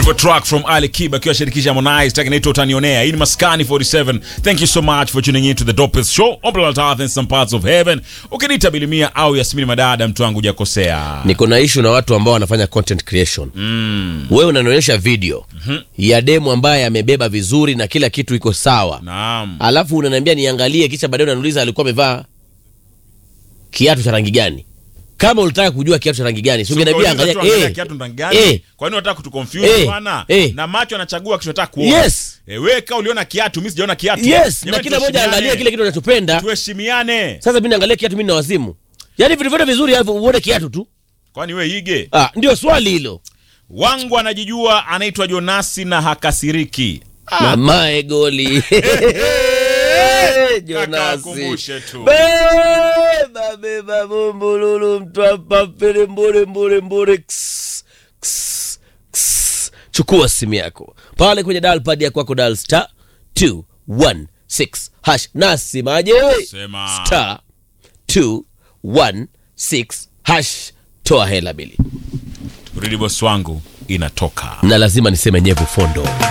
Beautiful track from Ali Kiba akiwa shirikisha Harmonize, track inaitwa Utanionea. Hii ni Maskani 47. Thank you so much for tuning in to the dopest show on planet Earth and some parts of heaven. Ukiniita Bilimia au Yasmini Madada, mtu wangu hujakosea. niko na issue na watu ambao wanafanya content creation mm. wewe unanionyesha video mm-hmm. ya demu ambaye amebeba vizuri na kila kitu iko sawa Naam. alafu unaniambia niangalie kisha baadaye unaniuliza alikuwa amevaa kiatu cha rangi gani kama ulitaka kujua kiatu cha rangi gani si ungeniambia Unauliza tu angalia angalia eh, kiatu ndo rangi gani? eh, Kwani unataka kutuconfuse Eh, bwana? eh. Na macho anachagua kichotaka kuona. yes Eh, wewe kama uliona kiatu, mimi sijaona kiatu. yes na Jamani, kila mmoja tuheshimiane. angalia kile kitu anachopenda Tuheshimiane. sasa mimi naangalia kiatu mimi na wazimu yaani vitu vyote vizuri alafu uone kiatu tu Kwani wewe ige? ah, ndio swali hilo Wangu anajijua anaitwa Jonasi na hakasiriki. mamae goli Jonasi. kumbushe tu. Beba beba bumbululu mtwapa pele mbure mbure mbure ks, ks, ks. chukua simu yako pale kwenye dial pad ya kwako dial star 216 hash nasimaje Sema. star 216 hash toa hela bili Rudi boss wangu inatoka. na lazima niseme nyevu fondo